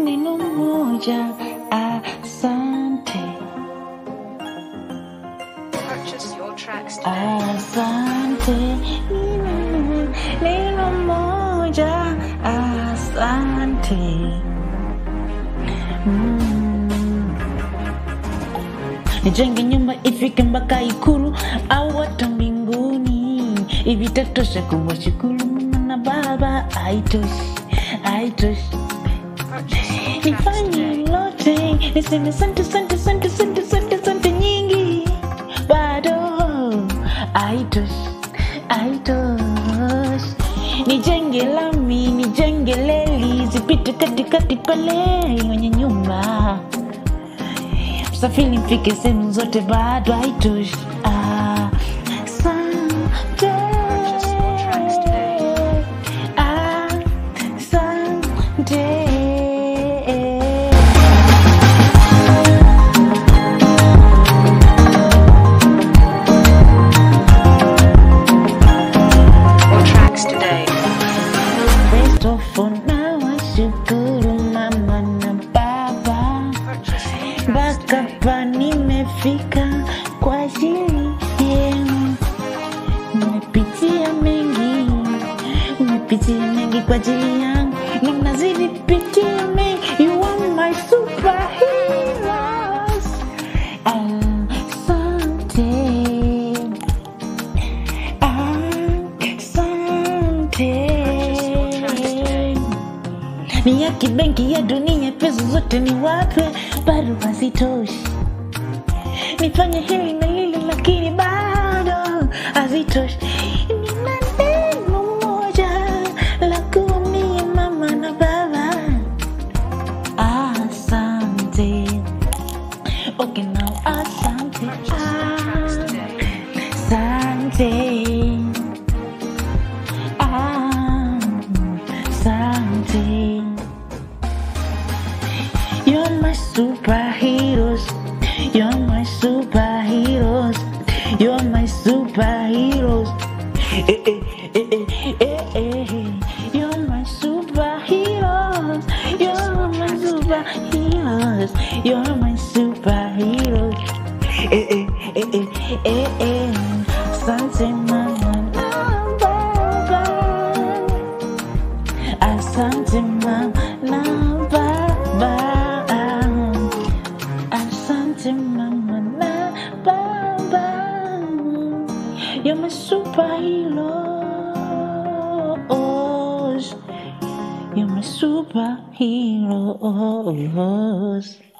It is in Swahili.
neno moja asante Purchase your tracks today. asante neno, neno moja asante mm. nijenge nyumba ifike mpaka ikulu au hata mbinguni ivitatosha kuwashukuru mama na baba aitoshi aitoshi Purchase your tracks nifanye today. lote niseme sante sante sante sante sante sante nyingi bado aitoshi aitoshi nijenge lami nijenge leli zipite katikati pale kwenye nyumba msafiri mfike sehemu zote bado haitoshi Ah, asante. Purchase your tracks today. Asante. Your tracks today. First of all, nawashukuru mama na baba Purchase your tracks mpaka today. pa nimefika kwa ajili yenu. Nimepitia mengi, nimepitia mengi kwa ajili yangu, na mnazidi pitia mengi. You are my superheroes. Asante, asante ni ya kibenki ya dunia, pesa zote ni wape, bado hazitoshi. Nifanye hili na lile, lakini bado hazitoshi. Nina neno moja la kuambia mama na baba, asante. Okay, now asante, Purchase your tracks today. asante. Asante. You're my superheroes. You're my superheroes. You're my superheroes. Eh, eh, eh, eh, eh, eh. You're my superheroes. You're my superheroes. You're my superheroes. Eh, eh, eh, eh, eh, eh. Asante mama na baba. Asante mama na baba. Asante mama na baba. You're my superheroes. You're my superheroes.